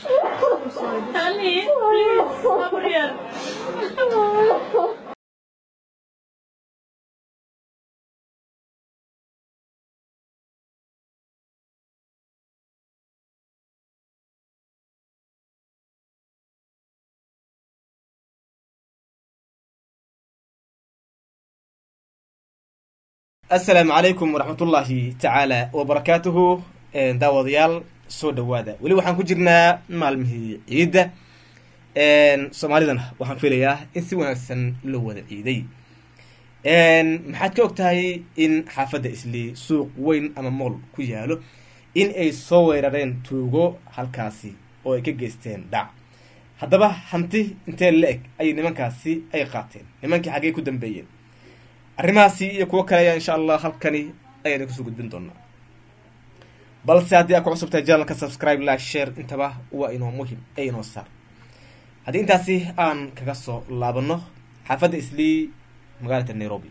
Honey, please, over here. asalaamu calaykum waraxmatullaahi tacaala wabarakaatuhu daawadayaal soo dhawaada weli waxaan ku jirnaa maalmihii ciidda soomaalidana waxaan filayaa in si wanaagsan loo wada ciiday maxaad ka og tahay in xaafadda islii suuq weyn ama mool ku yaalo in ay soo weerareen tuugo halkaasi oo ay ka geysteen dhac haddaba hanti intee la eg ayay nimankaasi ay qaateen nimankii xaggey ku dambeeyeen arrimahaasi iyo kuwo kale ayaa insha allah halkani ayaan kusoo gudbin doonaa balse haddii aad ku cusubtahay janalka subscribe like share intaba waa inoo muhim ee inoo saar haddii intaasi aan kaga soo laabano xaafadda islii magaalada nairobi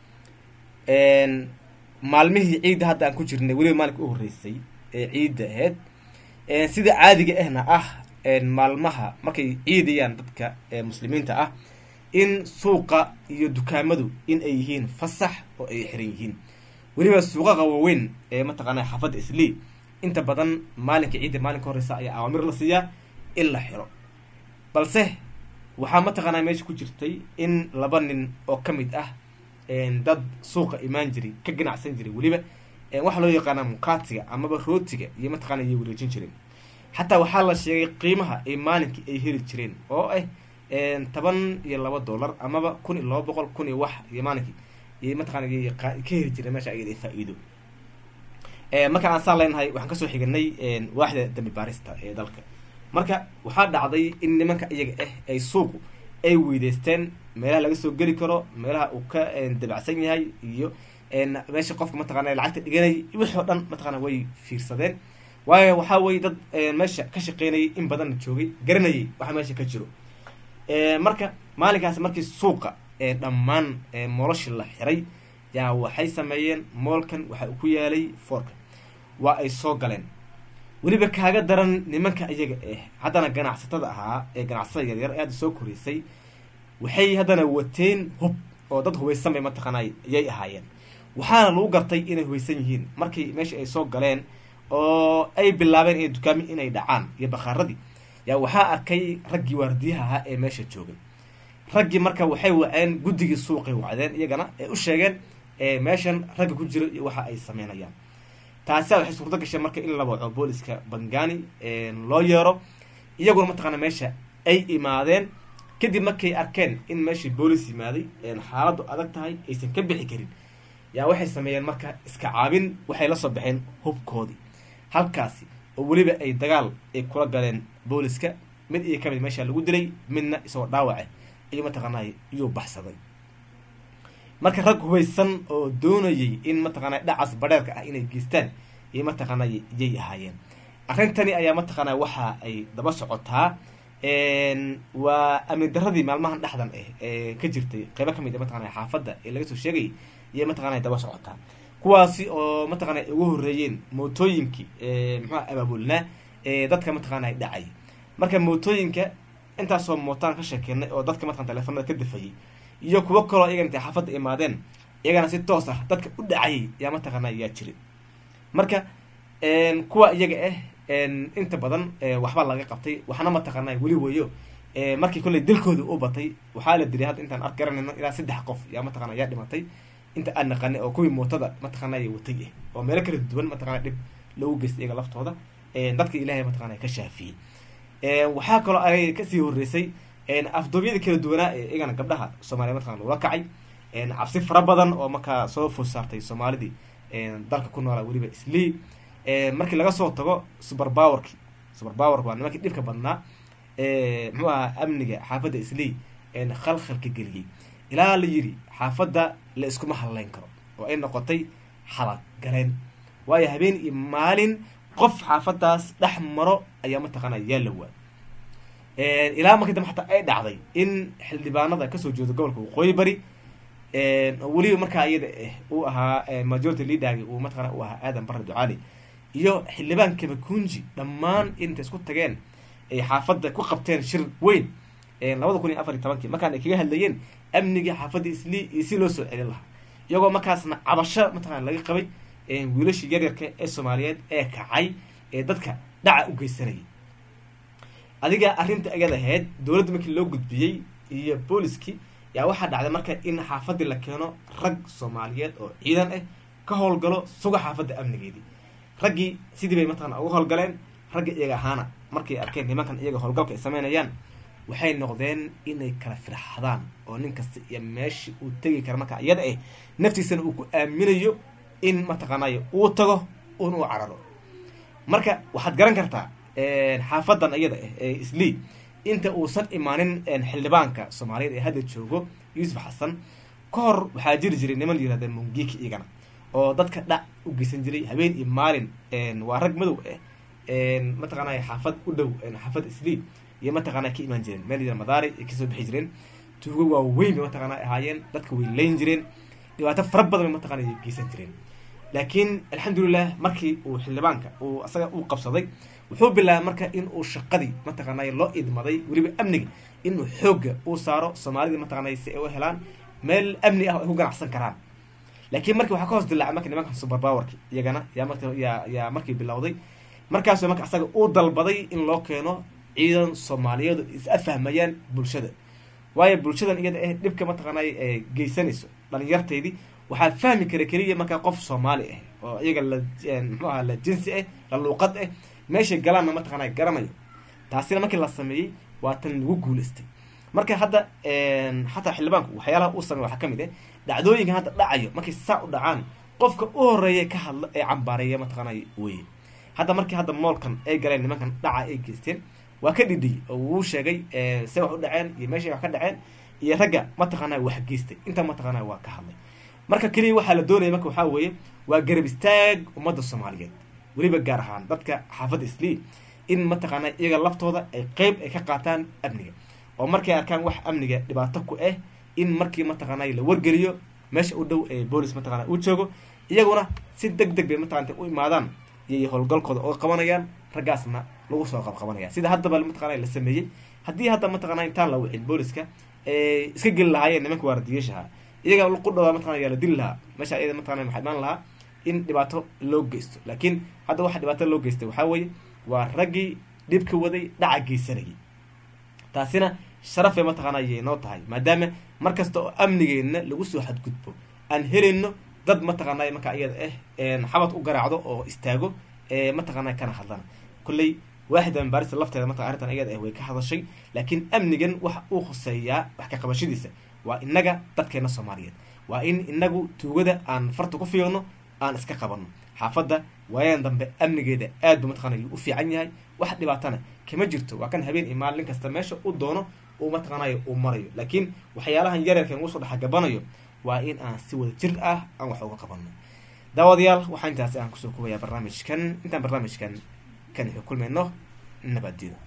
maalmihii ciidda hadda aan ku jirnay weliba maalinka u horreysay ee ciidda ahayd sida caadiga ahna ah maalmaha markay ciidayaan dadka muslimiinta ah in suuqa iyo dukaamadu in ay yihiin fasax oo ay xiran yihiin weliba suuqaqa waaweyn ee mataqaana xaafadda islii inta badan maalinka ciidda maalinka horeysa ayaa awaamir la siiyaa in la xiro balse waxaa mataqaanaa meesha ku jirtay in laba nin oo ka mid ah dad suuqa imaan jiray ka ganacsan jiray weliba waxaa loo yaqaanaa mukaatiga amaba rootiga iyo mataqaana ayay wareejin jireen xataa waxaa la sheegay qiimaha ay maalinkii ay heli jireen oo ah toban iyo laba dollar amaba kun iyo laba boqol kun iyo wax iyo maalinkii iyo mataqana ka heli jireen meesha ayada faa-iido marka aan saa leenahay waxaan kasoo xiganay waaxda dambi baarista ee dalka marka waxaa dhacday in nimanka iyaga ah ay suuqu ay weydeysteen meelaha laga soo geli karo meelaha uu ka dabacsan yahay iyo meesha qofka mataqana lacagta dhiganay wixii oo dhan mataqana way fiirsadeen waayo waxaa weye dad meesha ka shaqeynayay in badanna joogay garanayay waxa meesha ka jiro marka maalinkaas markii suuqa dhammaan moolashii la xiray yaa waxay sameeyeen moolkan waxa uu ku yaalay foorka waa ay soo galeen weliba kaaga daran nimanka iyaga ah haddana ganacsatada ahaa ee ganacsatada yaryar aada soo koreysay waxay haddana wateen hub oo dad hubaysan bay mataqaanay ayay ahaayeen waxaana lagu gartay inay hubaysan yihiin markii meeshii ay soo galeen oo ay bilaabeen inay dukaami inay dhacaan iyo bakhaaradii yaa waxaa arkay raggii waardiyaha ahaa ee meesha joogay raggii marka waxay waceen guddigii suuqay wacdeen iyagana ee u sheegeen meeshan ragga ku jiro iyo waxa ay sameynayaan taasa waxay suurto gashay marka in la waco booliska bangani loo yeero iyaguna mataqaana meesha ay imaadeen kadib markay arkeen in meeshii boolis yimaaday xaaladdu adag tahay aysan ka bixi karin yaa waxay sameeyeen marka iska caabin waxay la soo baxeen hubkoodii halkaasi oo weliba ay dagaal ay kula galeen booliska mid iyo kamid meesha lagu dilay midna isagoo dhaawace iyo mataqaanay iyuu baxsaday marka rag hubaysan oo doonayay in mataqaana dhacas badheerka ah inay geystaan iyo mataqaana yay ahaayeen arrintani ayaa mataqaana waxa ay daba socotaa waa amni daradii maalmahan dhexdan ah ee ka jirtay qeybo kamid a mataqana xaafadda ee laga soo sheegayay iyo mataqana daba socotaa kuwaasi oo mataqana ay ugu horreeyeen mootooyinkii muxua abaabulnaa ee dadka mataqaana dhacay marka mootooyinka intaasoo mootaan ka sheekeynay oo dadka mataqana teleefanada ka dafayay iyo kuwo kaloo iyagan intay xaafadda imaadeen iyagana si toos ah dadka u dhacayay yaa mataqaana yaa jiray marka kuwa iyaga ah inta badan waxbaa laga qabtay waxna mataqaana weli weyo markii kolley dilkooda u batay waxaa la diray hadda intaan ark garanayno ilaa saddex qof yaa mataqana yaa dhimatay inta aan naqanay oo kuwii mootada mataqaana ya watay ah oo meelo kala duwan mataqana dhib lagu geystay iyaga laftooda dadka ilaahay mataqana ka shaafiyey waxaa kaloo ay kasii horeysay afduubyada kala duwanaa ee iyagana gabdhaha soomaaliya mataqana loola kacay cabsi fara badan oo markaa soo food saartay soomaalidii dalka ku noolaa weliba islii markii laga soo tago super powerki super powerk waa nimankii dhibka badnaa muxuu ahaa amniga xaafadda islii khalkhalka geliyey ilaa la yiri xaafadda la iskuma hadleyn karo oo ay noqotay xalaq galeen waayo habeen iyo maalin qof xaafadaas dhex maro ayaa mataqaana yaa la waa ilaa markii dambe xataa ay dhacday in xildhibaanada kasoo jeeda gobolka waqooyi bari oo weliba markaa iyada uu ahaa majority leadergi uu mataqana uu ahaa aadan barre ducaali iyo xildhibaan kabakunji dhammaan intay isku tageen ay xaafadda ku qabteen shir weyn labada kun iyo afar iyo tobankii markaan ay kaga hadlayeen amniga xaafadda islii iyo si loo soo celin lahaa iyagoo markaasna cabasho mataqana laga qabay wiilashii yaryarka ee soomaaliyeed ee kacay ee dadka dhaca u geysanayay adiga arrinta ayada ahayd dowladda markii loo gudbiyey iyo booliskii yaa waxaa dhacday marka in xaafaddii la keeno rag soomaaliyeed oo ciidan ah ka howlgalo suga xaafadda amnigeedii raggii sidii bay mataqana uga howlgaleen ragga iyaga ahaana markay arkeen nimankan iyaga howlgalka ay sameynayaan waxay noqdeen inay kala firxadaan oo nin kasta iyo meeshii uu tegi kara marka iyada ah naftiisana uu ku aaminayo in mataqaanay uu tago un uu cararo marka waxaad garan kartaa xaafadan iyada ah ee islii inta uusan imaanin xildhibaanka soomaaliyeed ee hadda joogo yuusuf xasan ka hor waxaa jiri jiray niman yirahdeen mungiki iyagana oo dadka dhac u geysan jiray habeen iyo maalin waa rag madow ah mataqaanay xaafad u dhow xaafad islii iyo mataqaana ka imaan jireen meel yira madaari ay kasoo bixi jireen tuugo waa weyn bay mataqaana ahaayeen dadka way leyn jireen dhibaato fara badan bay mataqana ay geysan jireen laakiin alxamdulilah markii uu xildhibaanka uu asaga uu qabsaday wuxuu bilaabay marka in uu shaqadii mataqaanay loo idmaday weliba amniga inuu xoogga uu saaro soomaalidii mataqaanay si ay u helaan meel amni ah oo ay ku ganacsan karaan laakiin markii waxaa ka hoos dilaacay marka nimankan super powerki iyagana yaa marka yaa yaa markii bilowday markaasoo marka asaga uu dalbaday in loo keeno ciidan soomaaliyeed is afahmayaan bulshada waayo bulshadan iyada eh dhibka mataqaanay ee geysanayso dhalinyarteydii waxaa fahmi kara keliya markaa qof soomaali ah oo iyaga la muxuu ahaa la jinsi ah la luuqad ah meeshay galaanna mataqaanay garanayo taasina markii la sameeyey waa tan lagu guulaystay marka hadda xataa xildhibaanku waxyaalaha uu sameey waxaa kamid ah dhacdooyinkan hadda dhacayo markay saa u dhacaan qofka u horeeya ka hadla ee cambaareeya mataqaanay weye hadda markii hadda moolkan ay galeen nimankan dhaca ay geysteen waa ka dhidhiyay oo wuu sheegay se wax u dhaceen iyo meeshay wax ka dhaceen iyo ragga mataqaanaa wax geystay inta mataqaanaa waa ka hadlay marka keliya waxaa la doonaya marka waxaa weeye waa garab istaag ummadda soomaaliyeed weliba gaar ahaan dadka xaafadda islii in mataqaanaa iyaga laftooda ay qeyb ay ka qaataan amniga oo markay arkaan wax amniga dhibaato ku ah in markii mataqaanaa la wargeliyo meesha u dhow ee boolis mataqana uu joogo iyaguna si deg deg bay mataqana u imaadaan iyo howlgalkooda oo qabanayaan raggaasna lagu soo qabqabanaya sida haddaba mataqana la sameeyey haddii hadda mataqana intaan la wicin booliska iska geli lahaayeen nimanka waardiyeeshaha iyaga qudhooda mataqana yaa la dili lahaa meesha iyada mataqana waxaa imaan lahaa in dhibaato loo geysto laakiin hadda waxa dhibaato loo geystay waxaa weeye waa raggii dhibka waday dhaca geysanayay taasina sharaf bay mataqaana ayay noo tahay maadaama mar kasta oo amnigeenna lagu soo xadgudbo aan helayno dad mataqaana markaa iyada ah xabad u garaacdo oo istaago mataqaana kana hadlana kolley waaxida ambaarista lafteeda marka arrintan iyada ah way ka hadashay laakiin amnigan waxa uu khuseeyaa wax ka qabashadiisa waa inaga dadkeena soomaaliyeed waa in inagu tuugada aan farta ku fiirno aan iska qabanno xaafadda waayadan dambe amnigeeda aad ba mataqana u fiican yahay wax dhibaatana kama jirto waa kan habeen iyo maalin kasta meesha u doono uu mataqaanayo uu marayo laakiin waxyaalahan yareerkan ugu soo dhexgabanayo waa in aan si wada jir ah aan wax uga qabanno daawadayaal waxaa intaasi aan kusoo kubayaa barnaamijkan intaan barnaamijkan kan kulmayno nabadgeda